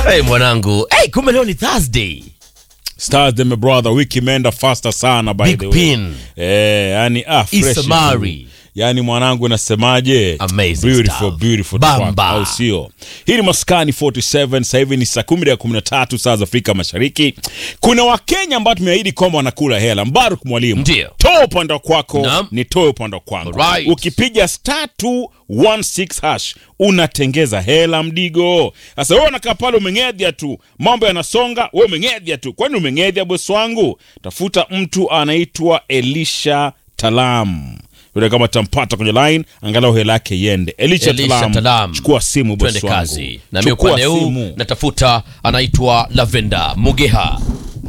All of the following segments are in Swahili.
Hey, mwanangu hey, kumbe leo ni Thursday. Stars them brother, wiki imeenda faster sana by Big the way. pin. Eh, yani ah fresh. Isamari. tu. Yani mwanangu nasemaje? Amazing beautiful stuff. beautiful Bamba. track, au sio? Hii ni Maskani 47 sasa hivi ni saa 10 ya 13 saa za Afrika Mashariki. Kuna Wakenya ambao tumeahidi kwamba wanakula hela. Mbaruk mwalimu. Ndio. Toa upande kwako, Naam. ni toe upande kwangu. Alright. Ukipiga star 216 hash unatengeza hela mdigo. Sasa wewe unakaa pale umeng'edhia tu, mambo yanasonga, wewe umeng'edhia tu. Kwani umeng'edhia bosi wangu? Tafuta mtu anaitwa Elisha Talam. Yule kama tampata kwenye line, angalau hela yake iende. Elisha, Elisha Talam. Talam. Chukua simu bosi Twende wangu. kazi. Na mimi Chukua upande huu simu. natafuta anaitwa Lavenda Mugeha.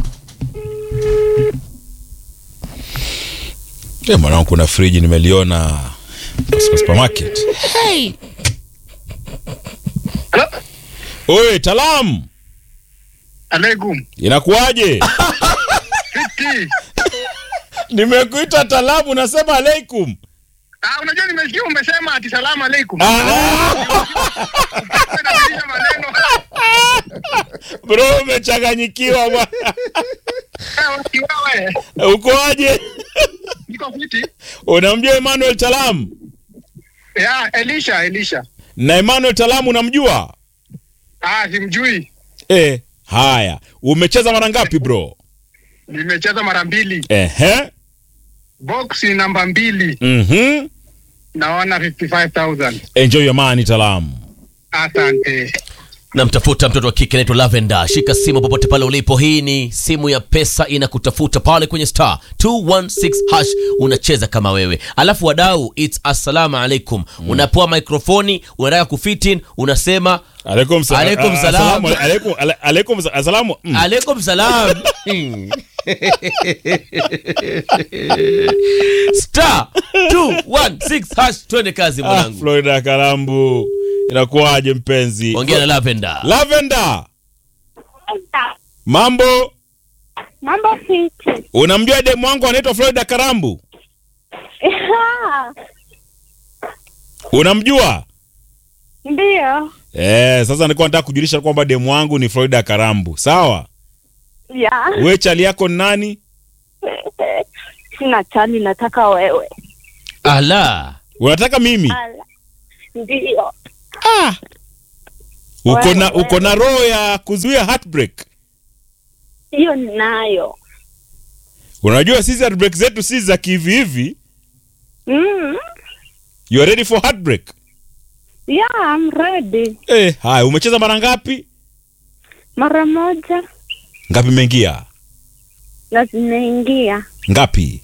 Eh, mwanangu kuna friji nimeliona katika supermarket. Hello? Oye, Talam. Alaikum. Inakuwaje? Fiti. Nimekuita Talamu unasema alaikum. Ah, unajua nimesikia umesema ati salamu alaikum. Ah, Unabadilisha maneno. bro umechanganyikiwa bwana. Eh, Wewe, Ukoaje? niko fiti. Unamjua Emmanuel Talam? Ya, Elisha, Elisha. Na Emmanuel Talam unamjua? Ah, simjui. Eh, haya. Umecheza mara ngapi bro? Nimecheza mara mbili. Ehe. Box ni namba mbili. Mhm. Naona 55,000. Enjoy your money Talam. Asante. Namtafuta mtoto wa kike anaitwa Lavenda. Shika simu popote pale ulipo. Hii ni simu ya pesa inakutafuta pale kwenye star 216 hash, unacheza kama wewe. Alafu wadau, it's assalamu alaikum. Unapewa mikrofoni, unataka kufitin, unasema Alaikum salam. Alaikum salam. Alaikum ala- alaikum sa- asalamu. Mm. alaikum salam. star 216 hash, twende kazi Ah, mwanangu. Florida Kalambu. Inakuwaje mpenzi? Ongea na Lavenda. Lavenda. Mambo? Mambo fiti. Unamjua demu wangu anaitwa Florida Karambu? Ya, Unamjua? Ndiyo. Eh, sasa nilikuwa nataka kujulisha kwamba demu wangu ni Florida Karambu. Sawa? Ya. Wewe chali yako ni nani? Sina chali, nataka wewe. Ala. Unataka mimi? Ala. Ndiyo. Uko na Wewe. uko na roho ya kuzuia heartbreak. Hiyo ninayo. Unajua sisi heartbreak zetu si za kivi hivi. Mm. You are ready for heartbreak? Yeah, I'm ready. Eh, haya umecheza mara ngapi? Mara moja Ngapi imeingia? na zimeingia Ngapi?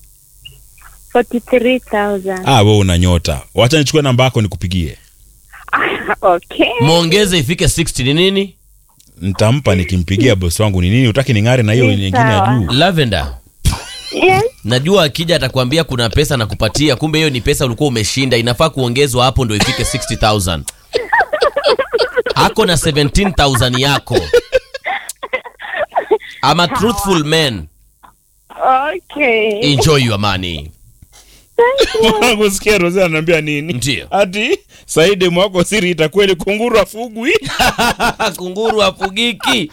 43,000. Ah, wewe una nyota. Wacha nichukue namba yako nikupigie. Okay. Mwongeze ifike 60 ni nini? Nitampa nikimpigia bosi wangu ni nini? Utaki ning'are na hiyo Ni nyingine ya sawa. juu. Lavenda. Yes. Najua akija atakwambia kuna pesa na kupatia, kumbe hiyo ni pesa ulikuwa umeshinda, inafaa kuongezwa hapo ndio ifike 60000 ako na 17000 yako. I'm a truthful man. Okay. Enjoy your money. Mwanangu sikia Rose ananiambia nini? Ndio. Ati Saidi mwako siri itakweli kunguru afugwi. Kunguru afugiki.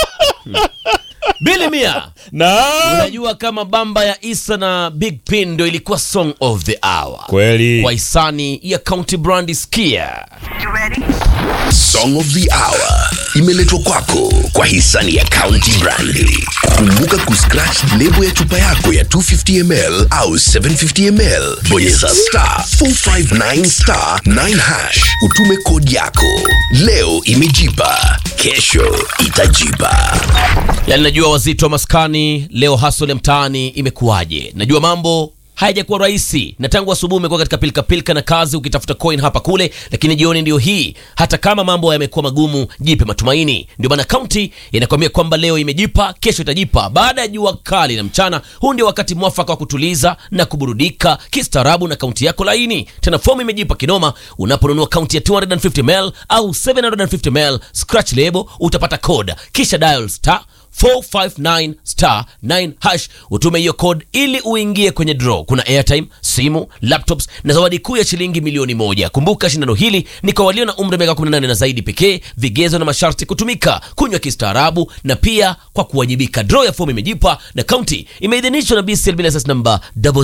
Bili Mia. Na Unajua kama bamba ya Isa na Big Pin ndio ilikuwa song of the hour. kweli. Kwa hisani ya County Brand Skia. Song of the Hour imeletwa kwako kwa hisani ya County Brandi. Kumbuka kuscratch lebo ya chupa yako ya 250ml au 750ml, bonyeza star 459 star 9 hash, utume kodi yako. Leo imejipa, kesho itajipa. Yaani najua wazito wa maskani leo hustle ya mtaani imekuwaje? Najua mambo hayajakuwa rahisi na tangu asubuhi umekuwa katika pilika pilika na kazi ukitafuta coin hapa kule, lakini jioni ndio hii. Hata kama mambo yamekuwa magumu, jipe matumaini. Ndio maana kaunti inakwambia kwamba leo imejipa, kesho itajipa. Baada ya jua kali na mchana, huu ndio wakati mwafaka wa kutuliza na kuburudika kistaarabu na kaunti yako laini. Tena fomu imejipa kinoma unaponunua kaunti ya 250ml au 750ml scratch label, utapata code kisha dial star 459 star 9 hash utume hiyo code ili uingie kwenye draw kuna airtime simu laptops na zawadi kuu ya shilingi milioni moja kumbuka shindano hili ni kwa walio na umri wa miaka 18 na zaidi pekee vigezo na masharti kutumika kunywa kistaarabu na pia kwa kuwajibika draw ya fomu imejipa na kaunti imeidhinishwa na bcl bila sas namba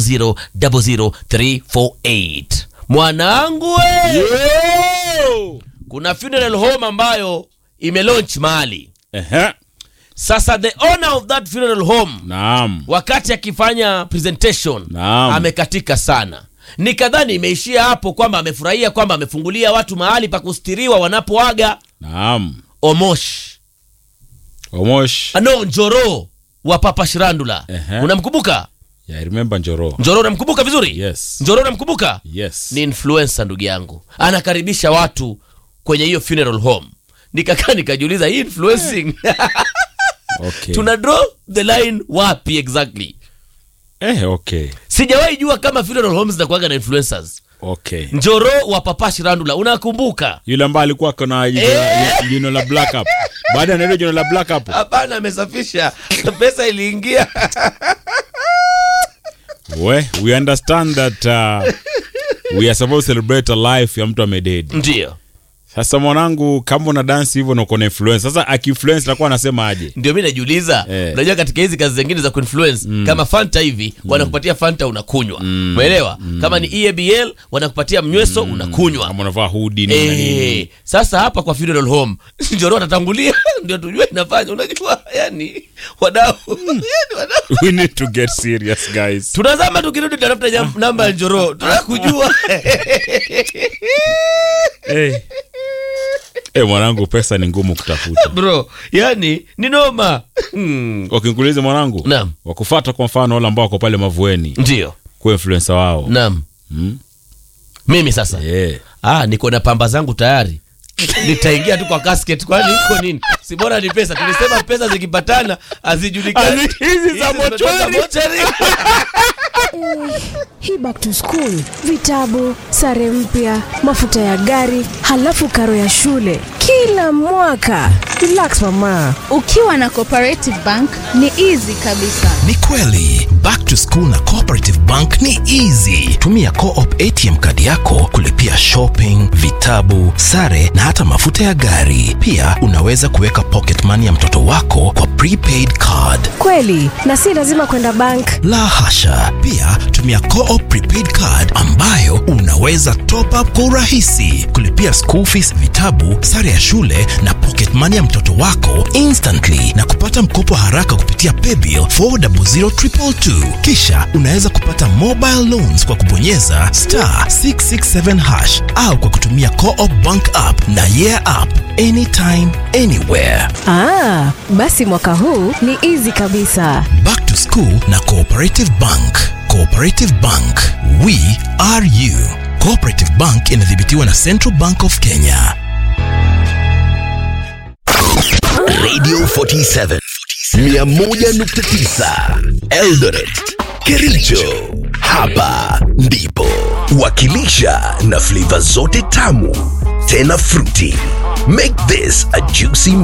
0000348 mwanangu we! Yo! kuna funeral home ambayo imelaunch mahali Ehe. sasa the owner of that funeral home Naam. wakati akifanya presentation Naam. amekatika sana nikadhani imeishia hapo kwamba amefurahia kwamba amefungulia watu mahali pa kustiriwa wanapoaga Naam. omosh Omosh. ano njoro wa papa shirandula Ehe. unamkumbuka Yeah, I remember Njoro. njoro unamkumbuka vizuri Yes. njoro unamkumbuka Yes. ni influencer ndugu yangu anakaribisha watu kwenye hiyo funeral home nikakaa nikajiuliza hii influencing Okay. tuna draw the line wapi exactly Eh, okay. sijawahi jua kama funeral homes zinakuwaga na influencers Okay. njoro wa papa shirandula unakumbuka Yule ambaye alikuwa kona jino la- jino la black up. Baada ya neno jino la black up. hapana amesafisha pesa iliingia We, we understand that uh, we are supposed to celebrate a life ya mtu amededi. ndio Sasa mwanangu, kama una dance hivyo na uko na influence, sasa akiinfluence atakuwa anasema aje? ndio mi najiuliza Eh. unajua katika hizi kazi zingine za kuinfluence kama fanta hivi wanakupatia fanta unakunywa umeelewa kama ni eabl wanakupatia mnyweso unakunywa Kama unavaa hoodie nini na nini. Eh, sasa hapa kwa funeral home njoro atatangulia ndio tujue inafanya unajua yani wadau yani wadau We need to get serious guys. tunazama tukirudi tutafuta jam- namba ya njoro tunakujua hey. hey, mwanangu pesa ni ngumu kutafuta. bro yani ni noma hmm. Wakikuuliza mwanangu, Naam. wakufuata kwa mfano wale ambao wako pale mavueni ndio kwa influencer wao. naam Mm. mimi sasa Yeah. ah, niko na pamba zangu tayari nitaingia tu kwa casket kwani iko nini si bora ni pesa tulisema pesa zikipatana hazijulikani Hizi- hizi za Hizi zimetoka mochwari. mochwari. hii back to school vitabu sare mpya mafuta ya gari halafu karo ya shule kila mwaka relax mama ukiwa na cooperative bank ni easy kabisa Ni kweli back to school na cooperative bank ni easy. Tumia co-op ATM kadi yako kulipia shopping, vitabu, sare na hata mafuta ya gari. Pia unaweza kuweka pocket money ya mtoto wako kwa prepaid card. kweli na si lazima kwenda bank La hasha! Pia tumia co-op prepaid card ambayo unaweza top up kwa urahisi, kulipia school fees, vitabu, sare ya shule na pocket money ya mtoto wako instantly na kupata mkopo haraka kupitia paybill 400222. Kisha unaweza kupata mobile loans kwa kubonyeza star 667 hash au kwa kutumia co-op bank app na yeah app anytime anywhere. ah, basi mwaka huu ni easy kabisa Back to School na Cooperative Bank. Cooperative Bank, we are you. Cooperative Bank inadhibitiwa na Central Bank of Kenya. Radio 47 101.9 Eldoret, Kericho. Hapa ndipo wakilisha na flavor zote tamu tena fruity. Make this a juicy